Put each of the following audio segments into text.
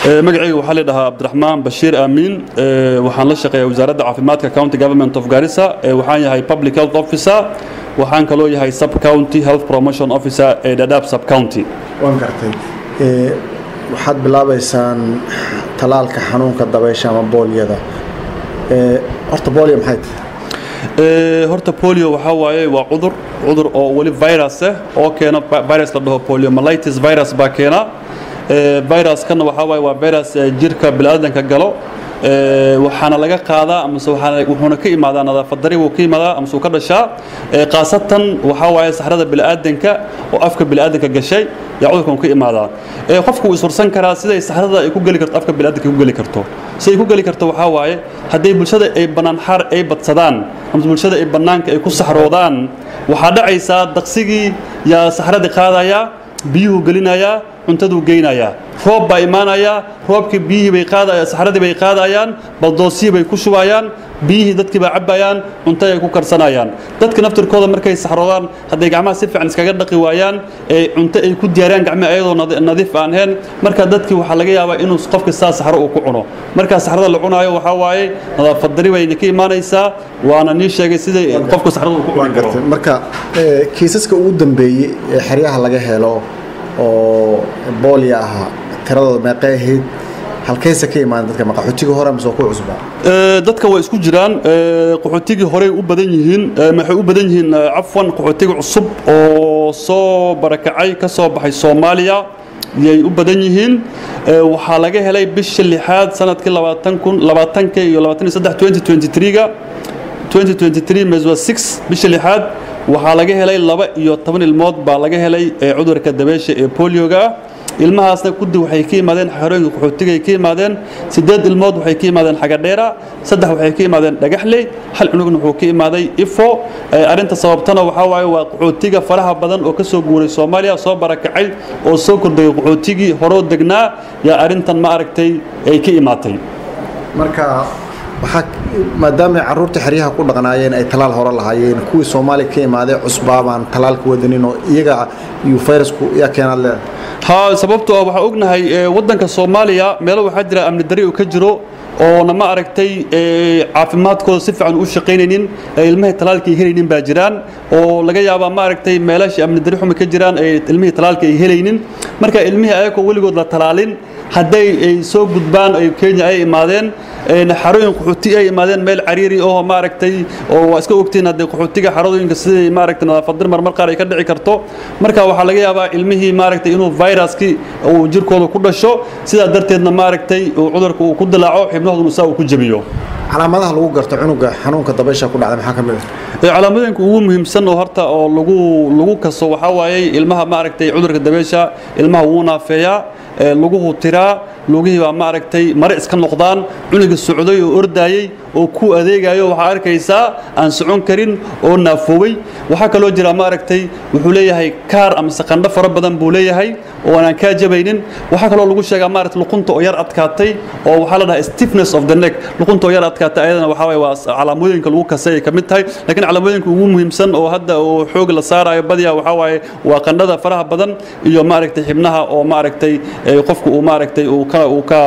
magacayga waxaa ladhahaa cabdiraxmaan bashiir aamiin waxaan la shaqeeyaa wasaaradda caafimaadka county government of garissa waxaan yahay public health officer waxaan kaloo yahay sub county health promotion officer ee dadaab sub county waan gartay waxaad bilaabaysaan talaalka xanuunka dabaysha ama boolyada horta boolya maxay tahay horta polio waxaa waaye waa cudur cudur oo weli virus ah oo keena virus la dhaho poliomyelitis virus baa keena viruskana waxaa waaye waa virus jirka bini'aadanka galo waxaana laga qaadaa amase wuxuuna ka imaadaa nadaafad dari buu ka imaadaa amase uu ka dhashaa khaasatan waxaa waaye saxrada bini'aadanka oo afka bini'aadanka gashay yaa cudurkan ka imaadaa qofku wuu isursan karaa siday saxrada ay ku geli karto afka bini'aadanka ku geli karto siday ku geli karto waxaa waaye hadday bulshada ay bannaan xaar ay badsadaan amase bulshada ay bannaanka ay ku saxroodaan waxaa dhacaysaa daqsigii yaa saxradii qaadayaa biyuhu gelinayaa cuntaduu geynayaa roob baa imaanayaa roobkii biyihii bay qaadaya saxradii bay qaadayaan baldoosihii bay ku shubayaan biyihii dadkii baa cabbayaan cunto ay ku karsanayaan dadka naftirkooda markay saxroodaan hadday gacmaha si fiican iskaga dhaqi waayaan ee cunto ay ku diyaariyaan gacmaha ayadoo nadiif aan ahayn marka dadkii waxaa laga yaabaa inuu qofka saa saxro uu ku cuno markaa saxrada la cunaayo waxaa waaye nadaafad dari bayna ka imaanaysaa waana nii sheegay sidai qofka saxrada uu ku cuni karo marka kiisaska ugu dambeeyey ee xeryaha laga helo oo boolya ahaa tiradooda meeqay ahayd halkayse ka imaan dadka qaxootigii hore mise waa ku cusbaa dadka waa isku jiraan qaxootigii horey u badan yihiin maxay u badan yihiin cafwan qaxootiga cusub oo soo barakacay ka soo baxay soomaaliya yay u badan yihiin waxaa laga helay bisha lixaad sanadkii labaatan kun labaatanka iyo labaatan iyo saddex twenty twenty three-ga 2023 meswa 6 bisha lixaad waxaa laga helay laba iyo toban ilmood baa laga helay cudurka dabeesha ee bolioga ilmahaasna kudi waxay ka yimaadeen xerooyinka qaxootiga ay ka yimaadeen sideed ilmood waxay ka yimaadeen xagadheera saddex waxay ka yimaadeen dhagaxley hal cunugna wuxuu ka imaaday ifo arrinta sababtana waxaa waaye waa qaxootiga faraha badan oo ka soo guuray soomaaliya soo barakacay oo soo kordhayay qaxootigii horoo degnaa yaa arrintan ma aragtay ay ka imaatay marka waxaa maadaama carruurta xeryaha ku dhaqnaayeen ay talaal hore lahaayeen kuwii soomaaliya ka imaaday cusbaa baan talaalka wadanin oo iyaga iyo fayrasku yaa keenaad leedahay ha sababtoo ah waxaan ognahay waddanka soomaaliya meelo waxaa jira amni dari uu ka jiro oona ma aragtay caafimaadkooda si fiican u shaqaynaynin ilmahay talaalka ay helaynin baa jiraan oo laga yaabaa ma aragtay meelashii amni dari xumi ka jiraan ilmihii talaalka ay helaynin marka ilmihii ayagoo weligood la talaalin hadday ay soo gudbaan ay kenya ay imaadeen xarooyin qaxooti ay imaadeen meel cariiri oo maaragtay oo waa iska ogtiin haddee qaxootiga xarooyinka siday maaragtay nadaafadir marmar qaar ay ka dhici karto marka waxaa laga yaabaa ilmihii maaragtay inuu viruskii uu jirkooda ku dhasho sidaa darteedna maaragtay uu cudurka uu ku dilaaco xibnahooduna saa uu ku jebiyo calaamadaha lagu garto cunuga xanuunka dabaysha ku dhacda maxaa ka mid ah calaamadooyinka ugu muhiimsan oo horta oo lagu lagu kaso waxaa waaye ilmaha maaragtay cudurka dabaysha ilmaha wuu naafeeyaa laguhu tiraa lugihii baa maaragtay mare iska noqdaan cunuga socday oo ordaayey oo ku adeegayo waxaa arkaysaa aan socon karin oo naafoobay waxaa kaloo jira maaragtay wuxuu leeyahay kaar amase qandho fara badan buu leeyahay oo aan kaa jabaynin waxaa kaloo lagu sheegaa maaragtay luqunta oo yar adkaatay oo waxaa la dhahaa stiffness of the neck luqunta oo yar adkaatay ayadana waxaa waaye waa calaamooyinka lagu kasay ay ka mid tahay laakiin calaamooyinka ugu muhiimsan oo hadda oo xoog la saarayo badiyaa waxaa waaye waa qandhada faraha badan iyo maaragtay xibnaha oo maaragtay qofku uu maaragtay uu ka uu ka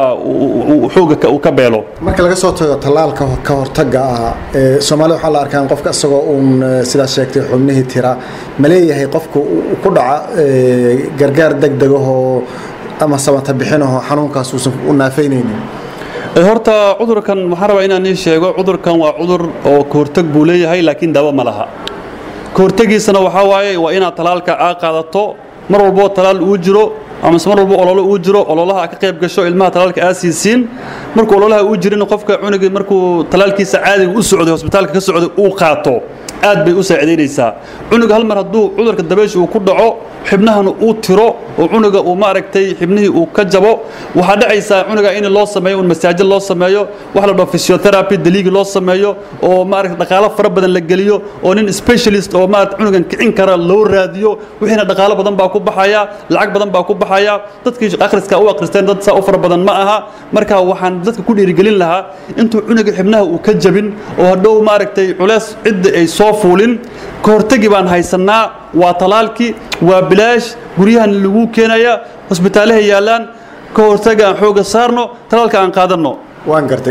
xooga uu ka beelo marka laga soo tago tallaalka ka hortagga ah soomaalida waxaa la arkaa qofka isagoo uun sidaas sheegtay xubnihii tira ma leeyahay qofka ku dhaca gargaar degdegahoo ama samata bixinahoo xanuunkaas uusan u naafaynaynin horta cudurkan waxaan rabaa inaan ii sheego cudurkan waa cudur oo kahortag buu leeyahay laakiin daawo ma laha kahortagiisana waxaa waaye waa inaad talaalka aa qaadato mar walboo talaal uu jiro amase mar walbo ololo uu jiro ololaha ka qayb gasho ilmaha talaalka aa siisiin markuu ololaha uu jirin qofka cunugii markuu talaalkiisa caadiga u socday hosbitaalka ka socday uu qaato aad bay u saacidaynaysaa cunuga hal mar hadduu cudurka dabaysha uu ku dhaco xibnahana uu tiro oo cunuga uu maaragtay xibnihii uu ka jabo waxaa dhacaysaa cunuga in loo sameeyo un masaajo loo sameeyo wax la dhaho physiotherapy daliigi loo sameeyo oo maaragtay dhaqaalo fara badan la geliyo oo nin specialist oo maaragtay cunugan kicin kara loo raadiyo wixiina dhaqaalo badan baa ku baxaya lacag badan baa ku baxaya dadkii akhriska u akhristeen dad saa u fara badan ma aha marka waxaan dadka ku dhiirigelin lahaa intuu cunuga xibnaha uu ka jabin oo hadhow maaragtay culeys cidda ay soo fuulin ka hortagi baan haysannaa waa talaalkii waa bilaash guryahan lagu keenaya hosbitaalaha yaallaan ka hortaga aan xooga saarno talaalka aan qaadanno waan gartay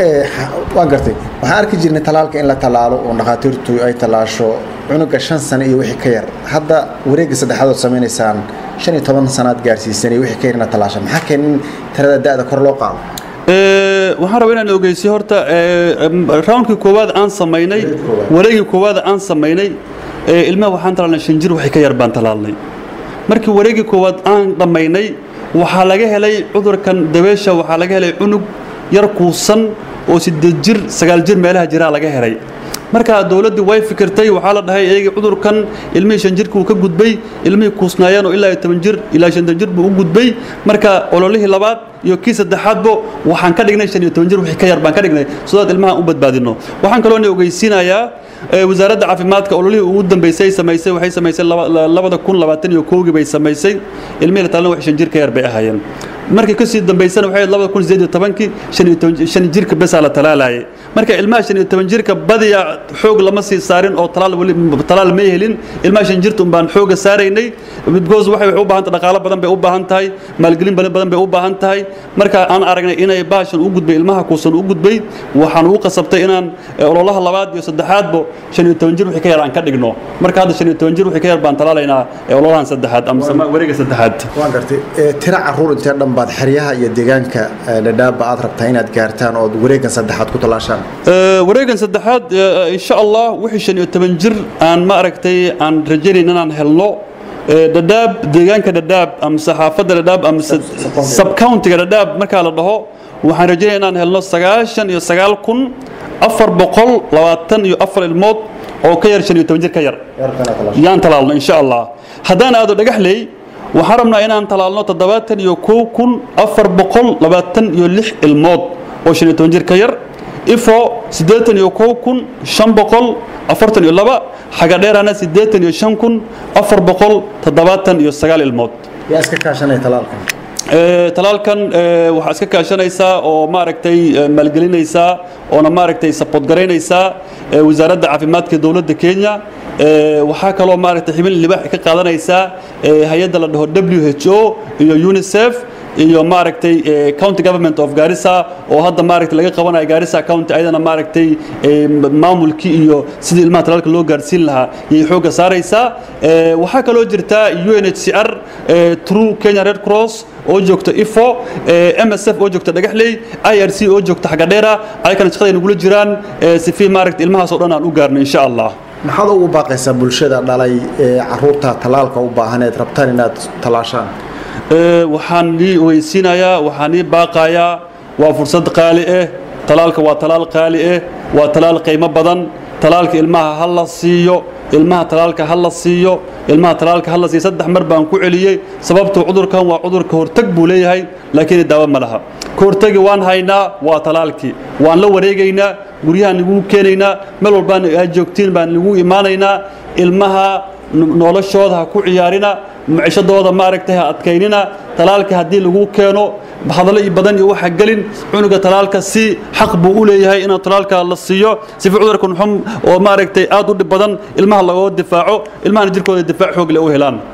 waan gartay waxaan arki jirnay talaalka in la talaalo oo dhakhaatiirtu ay talaasho cunuga shan sano iyo wixii ka yar hadda wareegga saddexaad ood samaynaysaan shan iyo toban sanaad gaarsiisan iyo wixii ka yar ina talaasha maxaa keen in tirada da'da kor loo qaado waxaan rabaa inaan ogeysiyo horta roundkii koowaad aan samaynay wareegii koowaad aan samaynay ilmaha waxaan talaalnay shan jir wixii ka yar baan talaalnay markii wareegii koowaad aan dhammaynay waxaa laga helay cudurkan dabeesha waxaa laga helay cunug yar kuusan oo sideed jir sagaal jir meelaha jiraa laga helay markaa dowladdii way fikirtay waxaa la dhahay eegi cudurkan ilmihii shan jirka uu ka gudbay ilmihii kuusnaayeen oo ilaa iyo toban jir ilaa shantan jir buu u gudbay marka ololihii labaad iyo kii saddexaadbo waxaan ka dhignay shan iyo toban jir wixii ka yar baan ka dhignay sidaad ilmaha u badbaadino waxaan kaloona ogeysiinayaa wasaaradda caafimaadka ololihii ugu dambeysay samaysay waxay samaysay labada kun labaatan iyo kowgii bay samaysay ilmihii la talana wax shan jir ka yar bay ahaayeen markii kasii dambaysana waxay labada kun sideed iyo tobankii shan jirka besaa la talaalayay marka ilmaha shan iyo toban jirka badiya xoog lama sii saarin oo talaal weli talaal ma helin ilmaha shan jirta unbaan xooga saaraynay because waxay u baahan tahay dhaqaalo badan bay u baahan tahay maalgelin badan bay u baahan tahay marka aan aragnay inay baashan u gudbay ilmaha kuusan u gudbay waxaan ugu qasabtay inaan ololaha labaad iyo saddexaadbo shan iyo toban jir wixii ka yar aan ka dhigno marka hadda shan iyo toban jir wixii ka yar baan talaalaynaa ololahan saddexaad ama wareega saddexaad waan gartay tira caruur intee dhan baad xeryaha iyo deegaanka dhadhaaba aad rabtaa inaad gaartaan ood wareegan saddexaad ku talaashaan wareegan saddexaad insha allah wixii shan iyo toban jir aan ma aragtay aan rajaynayn inaan helno dhadhaab deegaanka dhadhaab ama saxaafadda dhadhaab ama subcountiga dhadhaab markaa la dhaho waxaan rajaynaya inaan helno sagaashan iyo sagaal kun afar boqol labaatan iyo afar ilmood oo ka yar shan iyo toban jir ka yar yaan talaalno insha allah haddaan aado dhagaxley waxaan rabnaa inaan talaalno toddobaatan iyo kow kun afar boqol labaatan iyo lix ilmood oo shan iyo toban jir ka yar ifo siddeetan iyo kow kun shan boqol afartan iyo laba xagadheerana siddeetan iyo shan kun afar boqol toddobaatan iyo sagaal ilmood yaa iska kaashanaya talaalkan talaalkan waxaa iska kaashanaysaa oo maaragtay maalgelinaysaa oona maaragtay support garaynaysaa wasaaradda caafimaadka dowladda kenya waxaa kaloo maaragtay xibin libaax ka qaadanaysaa hay-adda la dhaho w h o iyo unicef iyo maaragtay county government of Garissa oo hadda maaragtay laga qabanayo Garissa county ayadana maaragtay maamulkii iyo sidii ilmaha talaalka loo gaarsiin lahaa yay xooga saaraysaa waxaa kaloo jirta UNHCR True Kenya Red Cross oo joogta ifo MSF oo joogta dhagaxley IRC oo joogta xagadheera ayakana shaqada nagula jiraan si fi maaragtay ilmahaas oo dhan aan u gaarno insha Allah maxaad ugu baaqaysaa bulshada dhalay ee caruurta talaalka u baahaneed rabtaan inaad talaashaan waxaan ii weysiinayaa waxaan ii baaqayaa waa fursad qaali ah talaalka waa talaal qaali ah waa talaal qiimo badan talaalka ilmaha ha la siiyo ilmaha talaalka ha la siiyo ilmaha talaalka ha la siiyo saddex mar baan ku celiyey sababtoo cudurkan waa cudurka hortag buu leeyahay laakiin daawo ma laha ka hortagi waan haynaa waa talaalkii waan la wareegaynaa guryahaan lagu keenaynaa meel walbaan aad joogtiin baan lagu imaanaynaa ilmaha noloshooda ha ku ciyaarina macishadooda maaragtay ha adkaynina talaalka haddii lagu keeno hadallo iyo badan iyo waxa gelin cunuga talaalka si xaq buu u leeyahay inuu talaalka la siiyo sifa cudurkan xum oo maaragtay aad u dhib badan ilmaha lagoo difaaco ilmahana jirkooda difaac xoog leh u helaan